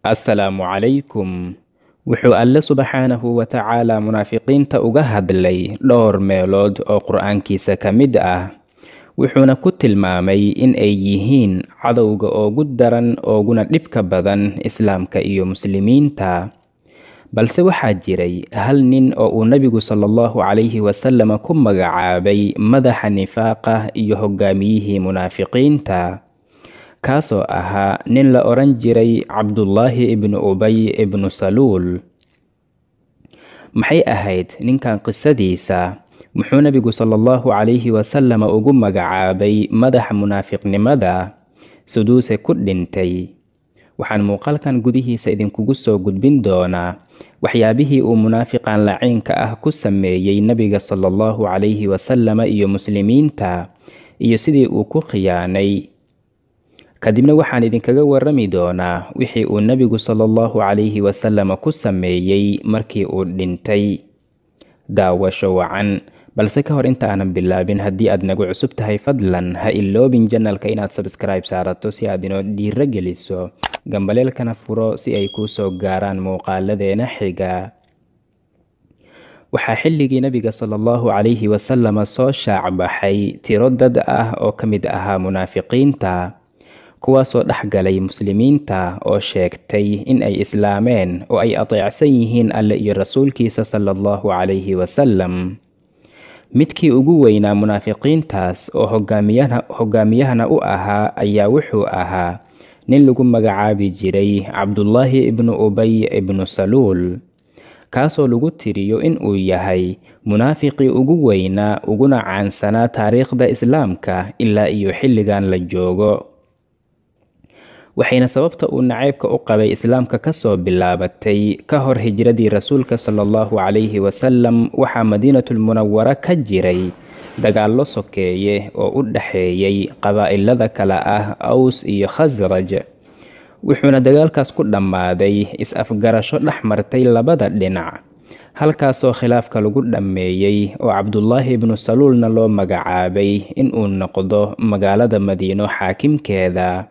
assalaamu calaykum wuxuu alle subxaanahu wa tacaala munaafiqiinta uga hadlay dhowr meelood oo qur-aankiisa ka mid ah wuxuuna ku tilmaamay in ay yihiin cadowga oogu daran ooguna dhibka badan islaamka iyo muslimiinta balse waxaa jiray hal nin oo uu nebigu sala allahu calayhi wasalama ku magacaabay madaxa nifaaqa iyo hogaamiyihii munaafiqiinta kaasoo ahaa nin la odhan jiray cabdullaahi ibnu ubay ibnu saluul maxay ahayd ninkan qisadiisa muxuu nebigu sala allahu calayhi wasalama ugu magacaabay madaxa munaafiqnimada suduuse ku dhintay waxaan muuqaalkan gudihiisa idinkugu soo gudbin doonaa waxyaabihii uu munaafiqan laciinka ah ku sameeyey nebiga sala allahu calayhi wasalama iyo muslimiinta iyo sidii uu ku khiyaanay kadibna waxaan idinkaga warrami doonaa wixii uu nebigu sala allahu calayhi wasalama ku sameeyey markii uu dhintay daawasho wacan balse ka hor inta aanan bilaabin haddii aad nagu cusub tahay fadlan ha iloobin janalka inaad sabskribe saarato si aad inoo dhiiro geliso gambaleelkana furo si ay kuu soo gaaraan muuqaaladeena xiga waxaa xilligii nebiga sala allahu calayhi wasalama soo shaacbaxay tiro dad ah oo ka mid ahaa munaafiqiinta kuwaasoo dhex galay muslimiinta oo sheegtay in ay islaameen oo ay ateecsan yihiin alle iyo rasuulkiisa sala allahu calayhi wasalam midkii ugu weynaa munaafiqiintaas oo hogaamiyahana u ahaa ayaa wuxuu ahaa nin lagu magacaabi jiray cabdullaahi ibnu ubay ibnu saluul kaasoo lagu tiriyo in uu yahay munaafiqii ugu weynaa uguna caansanaa taariikhda islaamka ilaa iyo xilligan la joogo waxayna sababta uu naceybka u qabay islaamka kasoo bilaabatay ka hor hijradii rasuulka sala allahu calayhi wasalam waxaa madiinatulmunawara ka jiray dagaallo sokeeye oo u dhexeeyey qabaa'ilada kale ah aws iyo khasraj wuxuuna dagaalkaas ku dhammaaday is-afgarasho dhex martay labada dhinac halkaasoo khilaafka lagu dhammeeyey oo cabdullaahi ibnu saluulna loo magacaabay inuu noqdo magaalada madiino xaakimkeeda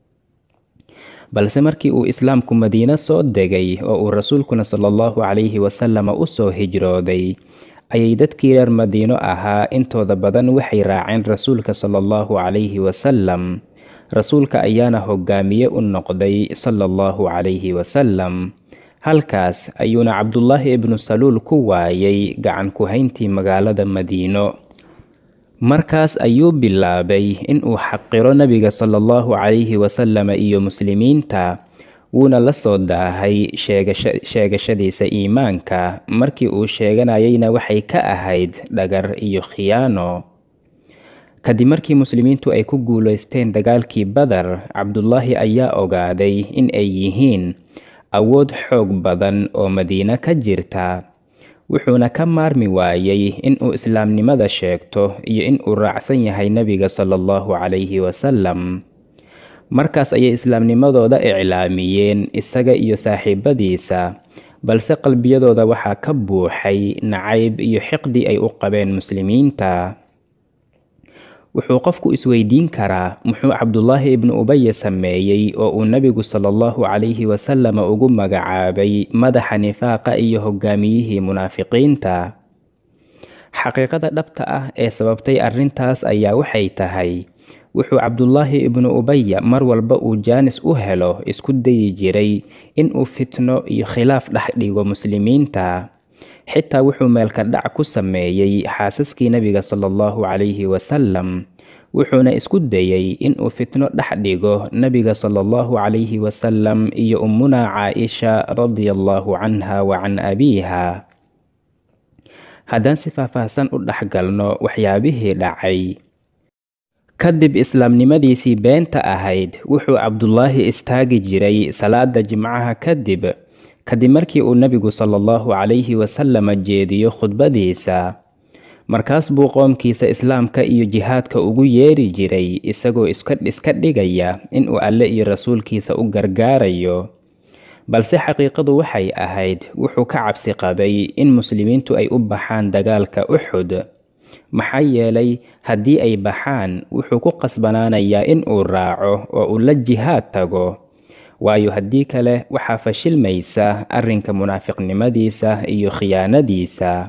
balse markii uu islaamku madiino soo degay oo uu rasuulkuna sala allahu calayhi wasalama u soo hijrooday ayay dadkii reer madiino ahaa intooda badan waxay raaceen rasuulka sala allahu calayhi wasalam rasuulka ayaana hogaamiye u noqday sala allahu calayhi wasalam halkaas ayuuna cabdullaahi ibnu saluul ku waayay gacan ku-hayntii magaalada madiino markaas ayuu bilaabay inuu xaqiro nebiga sala allahu calayhi wasalama iyo muslimiinta wuuna la soo daahay sheegashadiisa iimaanka markii uu sheeganayayna waxay ka ahayd dhagar iyo khiyaano kadib markii muslimiintu ay ku guulaysteen dagaalkii badar cabdullaahi ayaa ogaaday in ay yihiin awood xoog badan oo madiine ka jirta wuxuuna ka maarmi waayey inuu islaamnimada sheegto iyo inuu raacsan yahay nebiga sala allahu calayhi wasalam markaas ayay islaamnimadooda iclaamiyeen isaga iyo saaxiibadiisa balse qalbiyadooda waxaa ka buuxay nacayb iyo xiqdi ay u qabeen muslimiinta wuxuu qofku isweydiin karaa muxuu cabdullaahi ibnu ubaya sameeyey oo uu nebigu sala allahu calayhi wasalama ugu magacaabay madaxa nifaaqa iyo hogaamiyihii munaafiqiinta xaqiiqada dhabta ah ee sababtay arrintaas ayaa waxay tahay wuxuu cabdullaahi ibnu ubaya mar walba uu jaanis u helo isku dayi jiray inuu fitno iyo khilaaf dhex dhigo muslimiinta xitaa wuxuu meelka dhac ku sameeyey xaasaskii nebiga sala allahu calayhi wasalam wuxuuna isku dayey inuu fitno dhex dhigo nebiga sala allahu calayhi wasalam iyo ummunaa caaisha radia allahu canha wa can abiiha haddaan si faahfaahsan u dhex galno waxyaabihii dhacay kadib islaamnimadiisii beenta ahayd wuxuu cabdullaahi istaagi jiray salaada jimcaha kadib kadib markii uu nebigu sala allahu calayhi wasalama jeediyo khudbadiisa markaas buu qoomkiisa islaamka iyo jihaadka ugu yeeri jiray isagoo iska dhigaya inuu alle iyo rasuulkiisa u gargaarayo balse xaqiiqadu waxay ahayd wuxuu ka cabsi qabay in muslimiintu ay u baxaan dagaalka uxud maxaa yeelay haddii ay baxaan wuxuu ku qasbanaanayaa in uu raaco oo uu la jihaad tago waayo haddii kale waxaa fashilmaysa arrinka munaafiqnimadiisa iyo khiyaanadiisa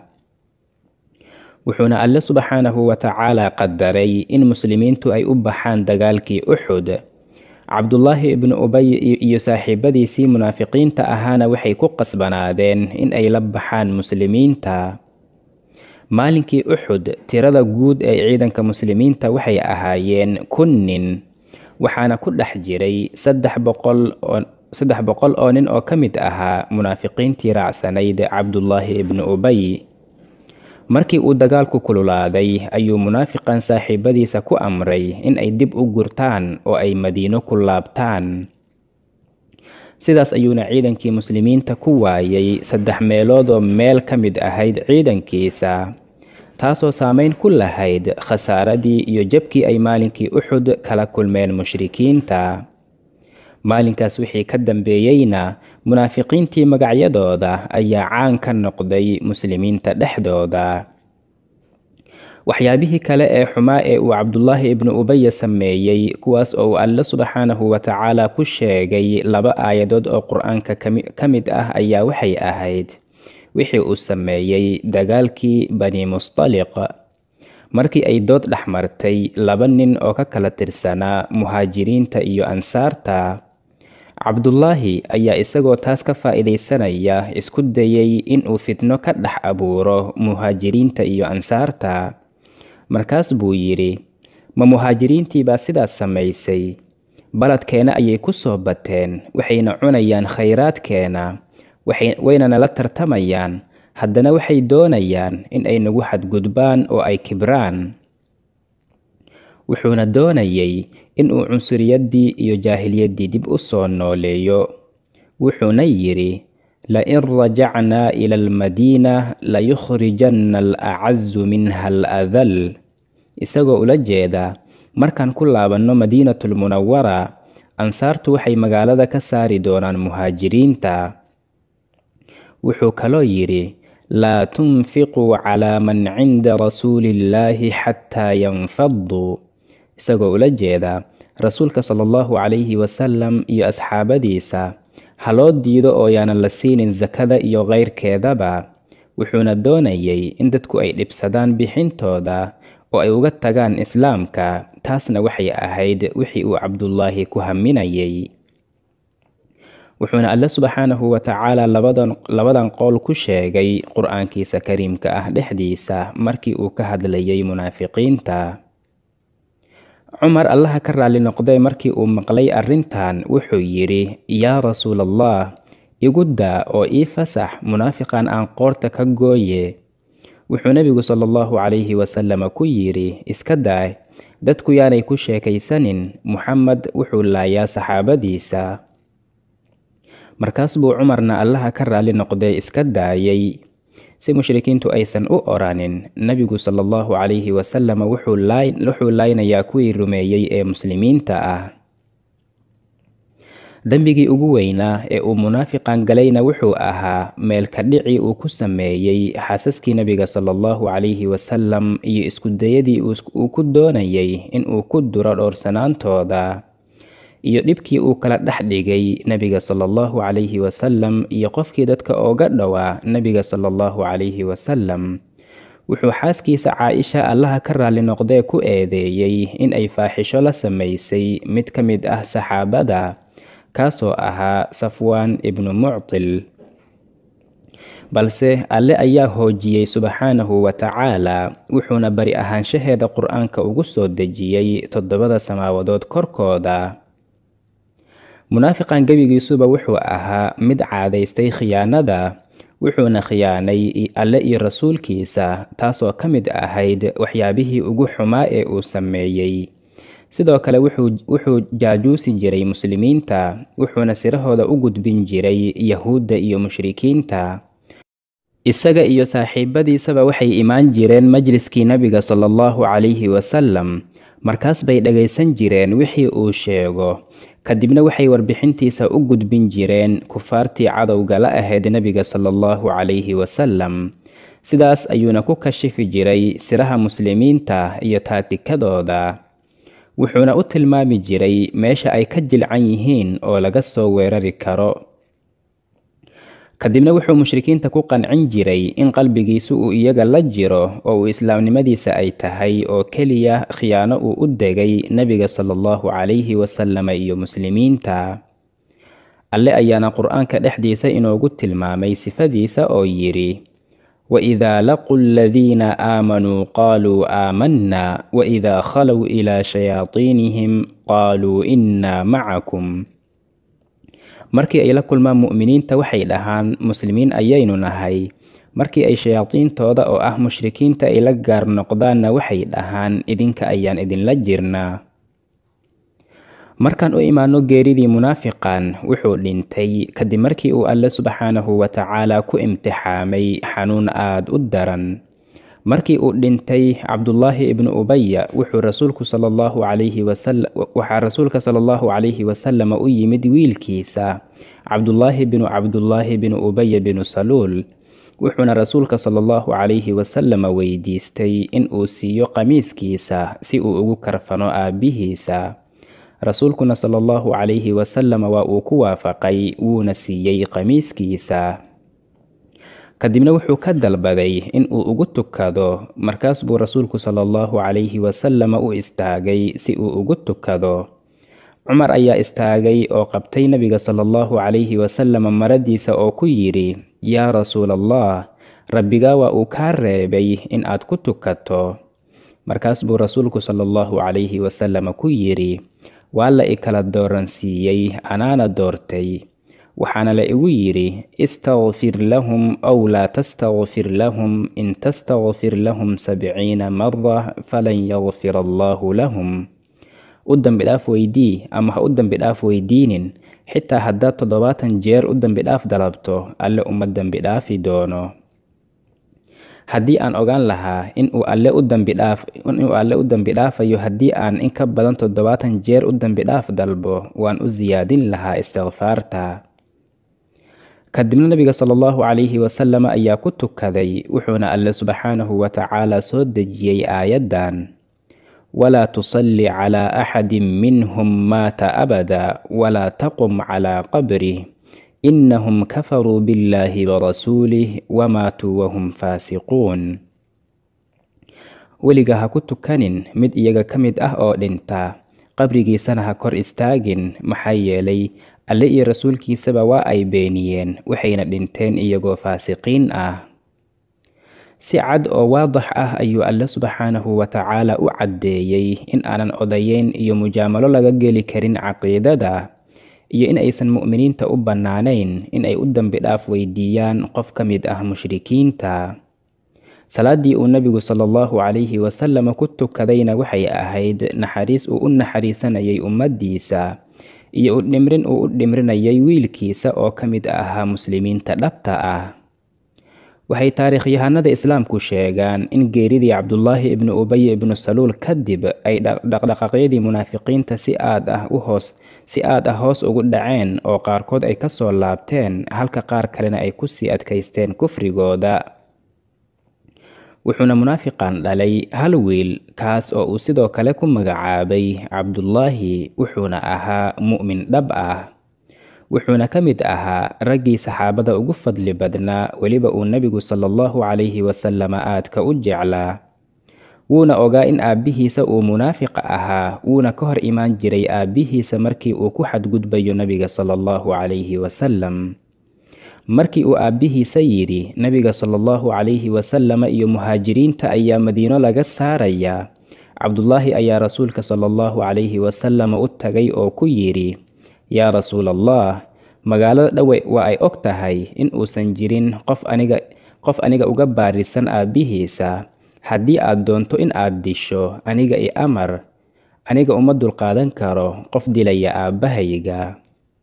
wuxuuna alle subxaanahu wa tacaala qadaray in muslimiintu ay u baxaan dagaalkii uxud cabdullaahi ibnu ubay iyo saaxiibadiisii munaafiqiinta ahaana waxay ku qasbanaadeen in ay la baxaan muslimiinta maalinkii uxud tirada guud ee ciidanka muslimiinta waxay ahaayeen kun nin waxaana ku dhex jiray saddex boqol oo saddex boqol oo nin oo ka mid ahaa munaafiqiintii raacsanayd cabdullaahi ibnu ubay markii uu dagaalku kululaaday ayuu munaafiqan saaxiibadiisa ku amray in ay dib u gurtaan oo ay madiino ku laabtaan sidaas ayuuna ciidankii muslimiinta ku waayay saddex meelood oo meel ka mid ahayd ciidankiisa taasoo saameyn ku lahayd khasaaradii iyo jabkii ay maalinkii uxud kala kulmeen mushrikiinta maalinkaas wixii ka dambeeyeyna munaafiqiintii magacyadooda ayaa caan ka noqday muslimiinta dhexdooda waxyaabihii kale ee xumaa ee uu cabdullaahi ibnu ubaya sameeyey kuwaas oo uu alle subxaanahu wa tacaala ku sheegay laba aayadood oo qur-aanka ka mid ah ayaa waxay ahayd wixii uu sameeyey dagaalkii bani mustaliq markii ay dood dhex martay laba nin oo ka kala tirsanaa muhaajiriinta iyo ansaarta cabdullaahi ayaa isagoo taas ka faa'iidaysanaya isku dayay inuu fitno ka dhex abuuro muhaajiriinta iyo ansaarta markaas buu yidhi ma muhaajiriintii baa sidaas samaysay baladkeena ayay ku soo bateen waxayna cunayaan khayraadkeena wayna nala tartamayaan haddana waxay doonayaan in ay nagu xadgudbaan oo ay kibraan wuxuuna doonayay inuu cunsuriyaddii iyo jaahiliyaddii dib u soo nooleeyo wuxuuna yidhi lain rajacnaa ila almadiina layukhrijanna alacazu minha aladal isagoo ula jeeda markaan ku laabanno madiinatulmunawara ansaartu waxay magaalada ka saari doonaan muhaajiriinta wuxuu kaloo yidhi laa tunfiquu calaa man cinda rasuuli illaahi xataa yanfaduu isagoo ula jeeda rasuulka sala allahu calayhi wasalam iyo asxaabadiisa haloo diido oo yaanan la siinin sakada iyo keyrkeedaba wuxuuna doonayay in dadku ay dhibsadaan bixintooda oo ay uga tagaan islaamka taasna waxay ahayd wixii uu cabdullaahi ku haminayay wuxuuna alle subxaanahu wa tacaala labadan qowl ku sheegay qur-aankiisa kariimka ah dhexdiisa markii uu ka hadlayay munaafiqiinta cumar allaha ka raalli noqdee markii uu maqlay arrintan wuxuu yidhi yaa rasuulallah igu daa oo ii fasax munaafiqan aan qoorta ka gooye wuxuu nebigu sala allahu calayhi wasalama ku yidhi iska daa dadku yaanay ku sheekaysanin muxamed wuxuu laayaa saxaabadiisa markaas buu cumarna allaha ka raalli noqdee iska daayay si mushrikiintu aysan u oranin nebigu sala allahu calayhi wasalama wuxuu laynayaa kuwii rumeeyey ee muslimiinta ah dembigii ugu weynaa ee uu munaafiqan galayna wuxuu ahaa meelka dhici uu ku sameeyey xaasaskii nebiga sala allahu calayhi wasalam iyo iskudayadii uu ku doonayay inuu ku duro dhowrsanaantooda iyo dhibkii uu kala dhex dhigay nebiga sala allahu calayhi wasalam iyo qofkii dadka ooga dhowaa nebiga sala allahu calayhi wasalam wuxuu xaaskiisa caaisha allaha ka raalli noqdee ku eedeeyey in ay faaxisho la samaysay mid ka mid ah saxaabada kaasoo ahaa safwaan ibnu muctil balse alle ayaa hoojiyey subxaanahu wa tacaala wuxuuna bari ahaanshaheeda qur-aanka ugu soo dejiyey toddobada samaawadood korkooda munaafiqan gebigiisuba wuxuu ahaa mid caadaystay khiyaanada wuxuuna khiyaanay alle iyo rasuulkiisa taasoo ka mid ahayd waxyaabihii ugu xumaa ee uu sameeyey sidoo kale wuxuu jaajuusi jiray muslimiinta wuxuuna sirahooda u gudbin jiray yahuudda iyo mushrikiinta isaga iyo saaxiibadiisaba waxay imaan jireen majliskii nebiga sala allahu calayhi wasalam markaas bay dhagaysan jireen wixii uu sheego kadibna waxay warbixintiisa u gudbin jireen kufaartii cadowga la ahayd nebiga sala allahu calayhi wasalam sidaas ayuuna ku kashifi jiray siraha muslimiinta iyo taatikadooda wuxuuna u tilmaami jiray meesha ay ka jilcan yihiin oo laga soo weerari karo kadibna wuxuu mushrikiinta ku qancin jiray in qalbigiisu uu iyaga la jiro oo uu islaamnimadiisa ay tahay oo keliya khiyaano uu u degay nebiga sala allahu calayhi wasalama iyo muslimiinta alle ayaana qur-aanka dhexdiisa inoogu tilmaamay sifadiisa oo yidhi waidaa laquu aladiina aamanuu qaaluu aamanna waidaa khalow ilaa shayaatiinihim qaaluu innaa macakum markii ay la kulmaan mu'miniinta waxay dhahaan muslimiin ayaynu nahay markii ay shayaadiintooda oo ah mushrikiinta ay la gaar noqdaanna waxay dhahaan idinka ayaan idinla jirnaa markaan u imaano geeridii munaafiqan wuxuu dhintay kadib markii uu alle subxaanahu wa tacaala ku imtixaamay xanuun aada u daran markii uu dhintay cabdullaahi ibnu ubaya wuxuu rasuulku sala allahu calayhi wasalam waxaa rasuulka sala allahu calayhi wasalama u yimid wiilkiisa cabdullaahi binu cabdullaahi binu ubaya binu saluul wuxuuna rasuulka sala allahu calayhi wasalama weydiistay in uu siiyo qamiiskiisa si uu ugu karfano aabbihiisa rasuulkuna sala allahu calayhi wasalama waa uu ku waafaqay wuuna siiyey qamiiskiisa kadibna wuxuu ka dalbaday in uu ugu tukado markaas buu rasuulku sala allahu calayhi wasalama u istaagay si uu ugu tukado cumar ayaa istaagay oo qabtay nebiga sala allahu calayhi wasalama maradiisa oo ku yidhi yaa rasuula allah rabbigaa waa uu kaa reebay in aad ku tukato markaas buu rasuulku sala allahu calayhi wasalama ku yidhi waa la i kala dooransiiyey anaana doortay waxaana la igu yidhi istakfir lahum ow laa tastakfir lahum in tastakfir lahum sabciina mara falan yakfir allaahu lahum u dambi dhaaf weydii ama ha u dambi dhaaf weydiinin xitaa haddaad toddobaatan jeer u dambi dhaaf dalabto alle uma dambi dhaafi doono haddii aan ogaan lahaa inuu alle u dambi dhaaf inuu alle u dambi dhaafayo haddii aan in ka badan toddobaatan jeer u dambi dhaaf dalbo waan u siyaadin lahaa istikfaarta kadibna nabiga sala allahu calayhi wasalama ayaa ku tukaday wuxuuna alle subxaanahu wa tacaala soo dejiyey aayaddan walaa tusalli calaa axadin minhum maata abada walaa taqum calaa qabrih innahum kafaruu billaahi warasuulih wamaatuu wahum faasiquun weliga ha ku tukanin mid iyaga ka mid ah oo dhinta qabrigiisana ha kor istaagin maxaa yeelay alle iyo rasuulkiisaba waa ay beeniyeen waxayna dhinteen iyagoo faasiqiin ah si cad oo waadax ah ayuu alle subxaanahu wa tacaala u caddeeyey in aanan odayeyn iyo mujaamalo laga geli karin caqiidada iyo in aysan mu'miniinta u bannaanayn in ay u dambi dhaaf weydiiyaan qof ka mid ah mushrikiinta salaaddii uu nebigu sala allahu calayhi wasalama ku tukadayna waxay ahayd naxariis uu u naxariisanayay ummaddiisa iyo u dhimrin uu u dhimrinayay wiilkiisa oo ka mid ahaa muslimiinta dhabta ah waxay taariikhyahanada islaamku sheegaan in geeridii cabdullaahi ibnu ubay ibnu saluul kadib ay dhaqdhaqaaqyadii munaafiqiinta si aad ah u hoos si aad ah hoos ugu dhaceen oo qaarkood ay ka soo laabteen halka qaar kalena ay kusii adkaysteen kufrigooda wuxuuna munaafiqan dhalay hal wiil kaas oo uu sidoo kale ku magacaabay cabdullaahi wuxuuna ahaa mu'min dhab ah wuxuuna ka mid ahaa raggii saxaabada ugu fadli badnaa weliba uu nebigu sala allahu calayhi wasalama aadka u jeclaa wuuna ogaa in aabbihiisa uu munaafiq ahaa wuuna ka hor imaan jiray aabbihiisa markii uu ku xadgudbayo nebiga sala allahu calayhi wasalam markii uu aabbihiisa yidhi nebiga sala allahu calayhi wasalama iyo muhaajiriinta ayaa madiino laga saarayaa cabdullaahi ayaa rasuulka sala allahu calayhi wasalama u tagay oo ku yidhi yaa rasuul allah magaalada dhowe waa ay og tahay in uusan jirin qof aniga qof aniga uga baarisan aabbihiisa haddii aad doonto in aad disho aniga i amar aniga uma dulqaadan karo qof dilaya aabbahayga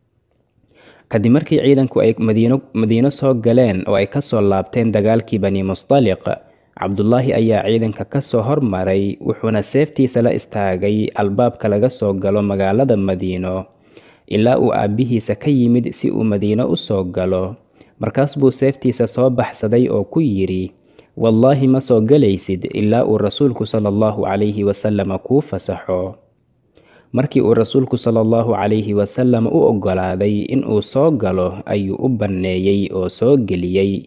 kadib markii ciidanku ay madiino madiino soo galeen oo ay ka soo laabteen dagaalkii bani mustaliq cabdullaahi ayaa ciidanka ka soo hormaray wuxuuna seeftiisa la istaagay albaabka laga soo galo magaalada madiino ilaa uu aabbihiisa ka yimid si uu madiino u soo galo markaas buu seeftiisa soo baxsaday oo ku yidhi wallaahi ma soo gelaysid ilaa uu rasuulku sala allahu calayhi wasalama kuu fasaxo markii uu rasuulku sala allahu calayhi wasalam u oggolaaday in uu soo galo ayuu u banneeyey oo soo geliyey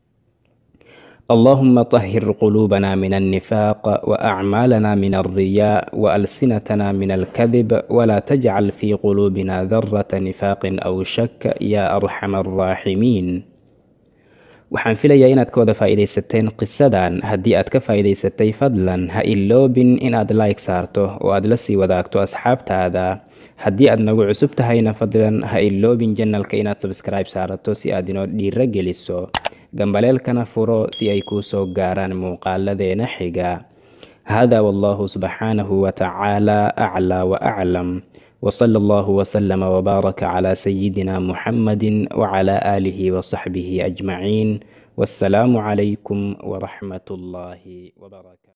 اللهم طهر قلوبنا من النفاق وأعمالنا من الرياء وألسنتنا من الكذب ولا تجعل في قلوبنا ذرة نفاق أو شك يا أرحم الراحمين waxaan filayaa inaad ka wada faa'iidaysateen qisadan haddii aad ka faa'iidaysatay fadlan ha iloobin inaad like saarto oo aad la sii wadaagto asxaabtaada haddii aad nagu cusub tahayna fadlan ha iloobin janalka inaad sabskribe saarato si aad inoo dhiiro geliso gambaleelkana furo si ay kuu soo gaaraan muuqaaladeena xiga hada wallahu subxaanahu watacaala aclaa waaclam وصلى الله وسلم وبارك على سيدنا محمد وعلى آله وصحبه أجمعين والسلام عليكم ورحمة الله وبركاته